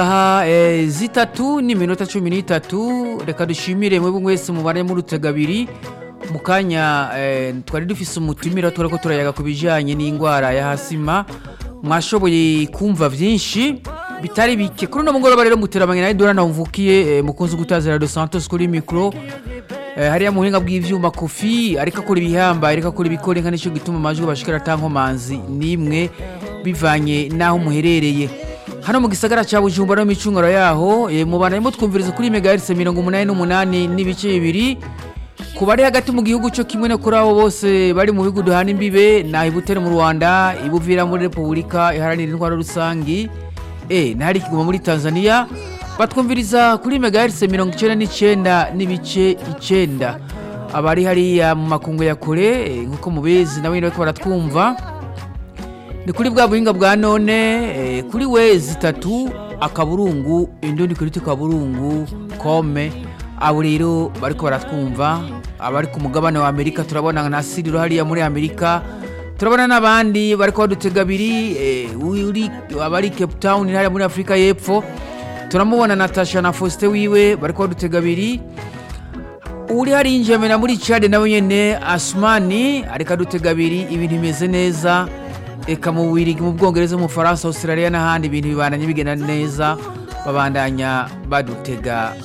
aha eh, zitatu n'iminota cumi n'itatu reka dushimire mwebwe mwese mubare muri abiri mu kanya eh, twari dufise umutumira turako turayaga ku bijanye n'indwara ya hasima mwashoboye kumva vyinshi bitari bike kuri uno mugoroba rero muteramanye nawe dora nawumvukiye eh, mukunzi gutazira de santos kuri mikro eh, hariya mu buhinga bw'ivyuma kofi ariko akora ibihamba ariko akora ibikore nka nico gituma amajwi bashikira atankomanzi nimwe bivanye n'aho muherereye hano mu gisagara ca bujumbura no micungaro yaho e, mubana arimo twumviriza kuri megahertz mirongo umunani n'umunani n'ibice bibiri ku bari hagati mu gihugu cyo kimwe no kuri abo bose bari mu bihugu duhana imbibe na ibutere mu rwanda ibuvira muri repubulika iharanira intwaro rusangi e, na hari kiguma muri tanzania batwumviriza kuri megahertz mirongo icenda n'icenda n'ibice icenda abari hariya mu makungu ya kure e, nk'uko mubizi nabo nyene bariko baratwumva ni kuri bwa buhinga bwa none eh, kuri we zitatu akaburungu indundi kuri tukaburungu kome abo rero bariko baratwumva abari ku mugabane wa amerika turabona na siriro hariya muri amerika turabona n'abandi bariko badutega abiri eh, uri abari cape town hariya muri afurika y'epfo turamubona natasha na faustin wiwe bariko badutega abiri uri hari injemena muri cade nawe nyene asumani ariko adutega abiri ibintu bimeze neza eka mu Bubiligi mu Bwongereza mu Faransa Australia n'ahandi ibintu bibandanya bigenda neza babandanya badutega